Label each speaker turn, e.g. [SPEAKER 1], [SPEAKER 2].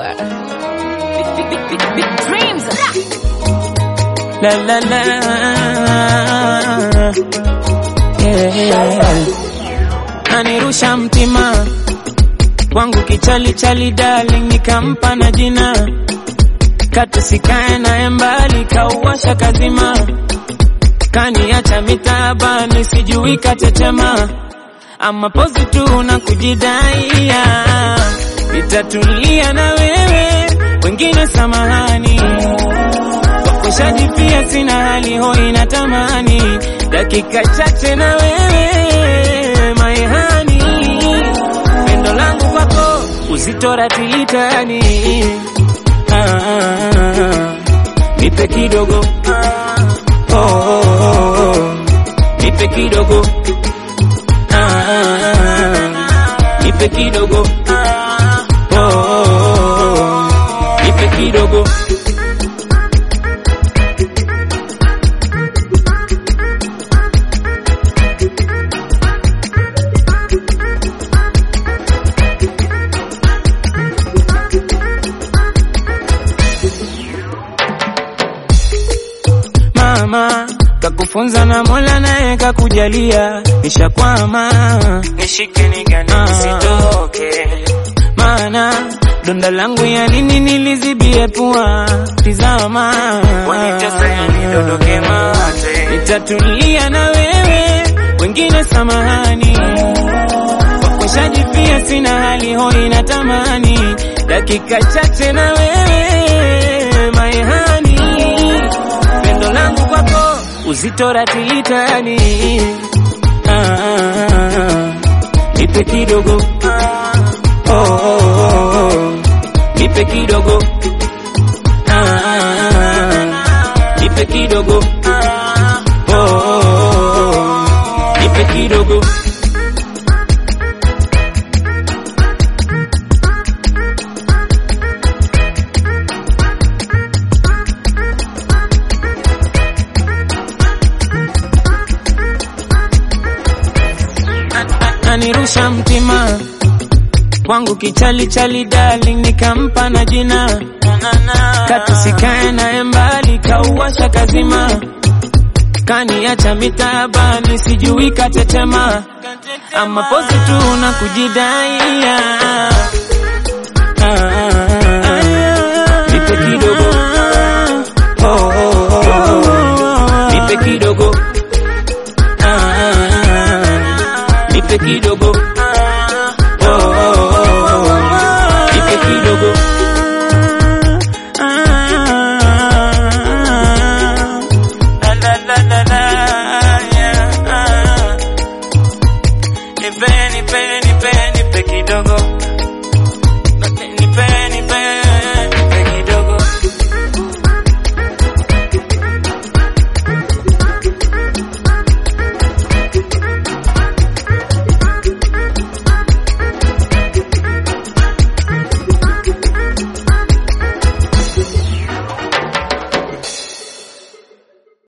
[SPEAKER 1] Big, big, big, big dreams.
[SPEAKER 2] La la la. Yeah. Anirusha mtima wangu kichali chali darling, nikampa na jina katu sikae naye mbali, kauwasha kazima, kaniacha mitaabani, sijui katetema ama pozi tu na kujidaia, nitatulia na wewe, wengine samahani Kushajipia sina hali hoi na tamani dakika chache na wewe maihani, pendo langu kwako uzito ratilitani ah, ah, ah. nipe kidogo ah, oh, oh, oh. nipe kidogo ah, ah, ah. nipe kidogo ah, oh, oh, oh. nipe kidogo mama kakufunza na Mola naye kakujalia, nishakwama nishike nigani nisitoke, maana donda langu ya nini nilizibie pua, tizama wanitesa yanidondoke mate, nitatulia na wewe, wengine samahani Kwashajipia sina hali hoi na tamani dakika chache na wewe maihani pendo langu kwako uzito ratilitani ah, ah, ah. nipe kidogo ah, oh, oh, oh. nipe kidogo ah, ah, ah. nipe kidogo ah, oh, oh, oh. nipe kidogo anirusha mtima wangu kichali chali darling, nikampa na jina katu sikae naye mbali, kauwasha kazima, kaniacha mitaabani, sijui katetema ama pozi tu na kujidaia ah, ah, ah. nipe kidogo oh, oh, oh, oh. nipe kidogo ah, ah, ah. nipe kidogo